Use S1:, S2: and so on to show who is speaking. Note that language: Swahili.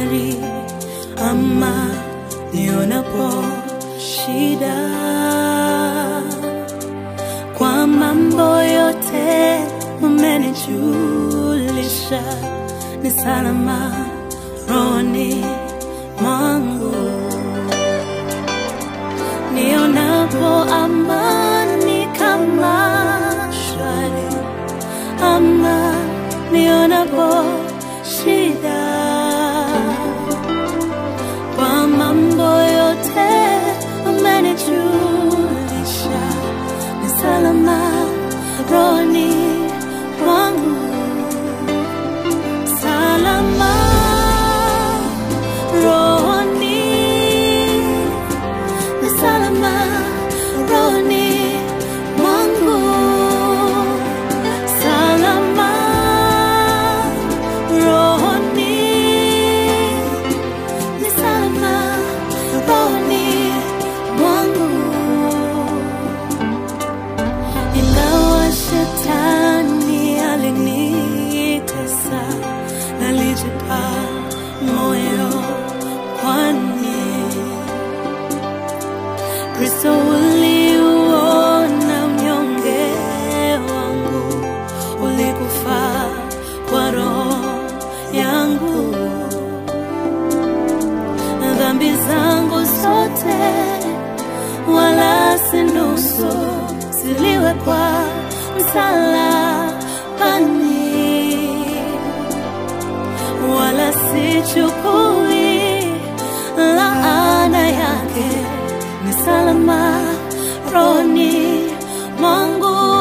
S1: shwari ama nionapo shida kwa mambo yote umenijulisha ni salama rohoni mwangu nionapo amani kama shwari ama nionapo shida kwa mambo yote umenijulisha ni salama rohoni mwangu salama rohoni ni salama rohoni mwangu salama rohoni ni salama rohoni mwangu ingawa shetani alinitesa nalijipa moyo kwani kristo uliuona mnyonge wangu ulikufa kwa roho yangu dhambi zangu zote wala si nusu ziliwekwa msalabani wala sichukui laana yake ni salama rohoni mwangu